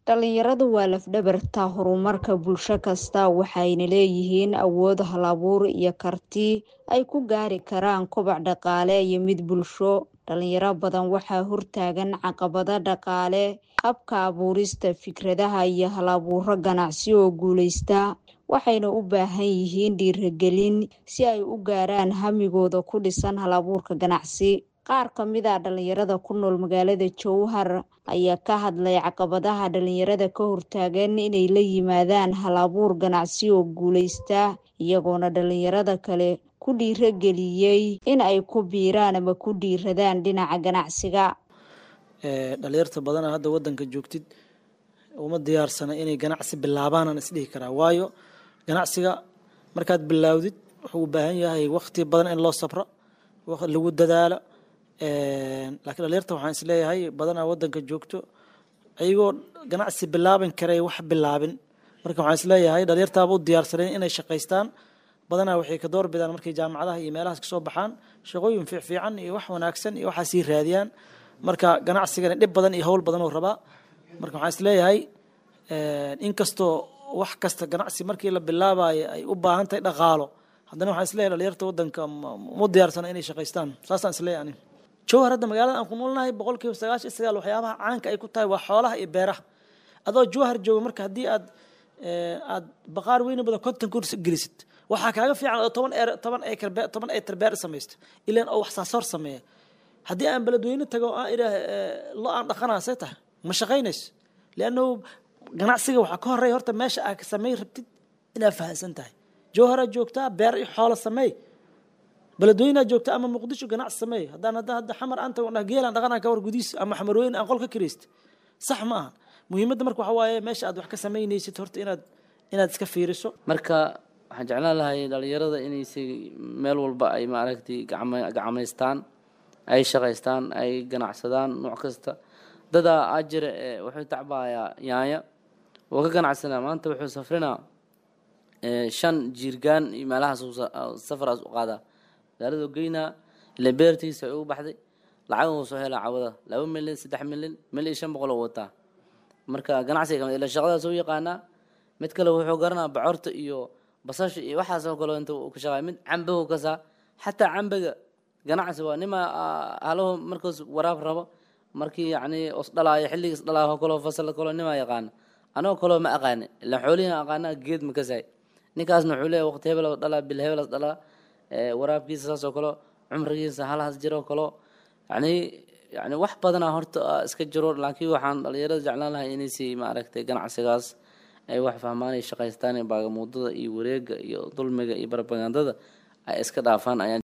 Dhalinyaradu waa laf-dhabarta horumarka bulsho kasta waxayna leeyihiin awood hal-abuur iyo karti ay ku gaari karaan koboc dhaqaale iyo mid bulsho. Dhalinyaro badan waxaa hortaagan caqabado dhaqaale, habka abuurista fikradaha iyo hal-abuuro ganacsi oo guuleysta, waxayna u baahan yihiin dhiirigelin si ay u gaaraan hamigooda ku dhisan hal-abuurka ganacsi. Qaar ka mid ah dhalinyarada ku nool magaalada Jowhar ayaa ka hadlay caqabadaha dhalinyarada ka hortaagan inay la yimaadaan hal-abuur ganacsi oo guuleysta, iyagoona dhalinyarada kale ku dhiirrigeliyay in ay ku biiraan ama ku dhiiradaan dhinaca ganacsiga. dhalinyarta badanaa hadda wadanka joogtid uma diyaarsana inay ganacsi bilaabaan aan isdhihi karaa waayo ganacsiga markaad bilaawdid wuxuu u baahan yahay waqti badan in loo sabro lagu dadaalo laakiin dhalinyarta waxaan isleeyahay badanaa wadanka joogto ayagoo ganacsi bilaaban karay wax bilaabin marka waxaan isleeyahay dhalinyartaaba u diyaarsaneen inay shaqaystaan badanaa waxay ka door bidaan markay jaamacadaha iyo meelahaas kasoo baxaan shaqooyin fiicfiican iyo wax wanaagsan iyo waxaa sii raadiyaan marka ganacsigana dhib badan iyo howl badan oo rabaa marka waxaan isleeyahay inkastoo wax kasta ganacsi markii la bilaabayo ay u baahan tahay dhaqaalo haddana waxaan isleeyahay dhalinyarta wadanka mu diyaarsana inay shaqaystaan saasaan isleeyahay ani jowhar hadda magaalada aan ku noolnahay boqol kiiba sagaashan iyo sagaal waxyaabaha caanka ay ku tahay waa xoolaha iyo beeraha adoo jowhar jooga marka haddii aad aad baqaar weyni badan konton kurs gelisid waxaa kaaga fiican oo toban eer toban acre beer toban acre beer samaysto ilaan oo wax saasoor sameeya haddii aan beledweyne tago aan idhaah lo aan dhaqanaa see tahay ma shaqaynayso liannahu ganacsiga waxaa ka horeeya horta meesha aad samey rabtid inaad fahansan tahay jowharaa joogtaa beer iyo xoolo sameey beledweyneaa joogtaa ama muqdisho ganacsi sameey haddaan hadda hadda xamar aan tago geelaan dhaqanaa ka war gudiis ama xamarweyne aan qol ka kiraysta sax ma aha muhiimadda marka waxaa waaye meesha aad wax ka samaynaysid horta inaad inaad iska fiiriso marka waxaan jeclaan lahay dhalinyarada inaysi meel walba ay maaragtay gacma gacmaystaan ay shaqaystaan ay ganacsadaan nooc kasta dadaa ajira wuxuu tacbayaa yaanya wuu ka ganacsanaa maanta wuxuu safrinaa shan jiirgaan iyo meelahaas safaraas u qaadaa magaaladu geynaa ila beertiisa ay u baxday lacag uu soo helaa cawada laba milyan saddex milyan mil iyo shan boqol oo wataa marka ganacsiga kamid ila shaqadaas u yaqaanaa mid kale wuxuu garanaa bocorta iyo basasha iyo waxaas oo kale inta uu ka shaqaay mid cambahu kasaa xataa cambaga ganacsi waa nima halahu markaas waraab rabo markii yacni os dhalaayo xilligiis dhalaayo kaloo fasal kaloo nimaa yaqaana anagoo kaloo ma aqaani ilaan xoolihiin aqaanaa geed ma kasaay ninkaasna wuxuu leeyahay waqti hebel dhalaa bil hebelas dhalaa waraabkiisa saas oo kale cumrigiisa halahaas jiro kaloo yacni yacni wax badanaa horta iska jiro laakiin waxaan dhalinyarada jeclaan lahay inaysi maaragtay ganacsigaas ay wax fahmaan ay shaqaystaan baagamuudada iyo wareega iyo dulmiga iyo barbagandada ay iska dhaafaan ayaan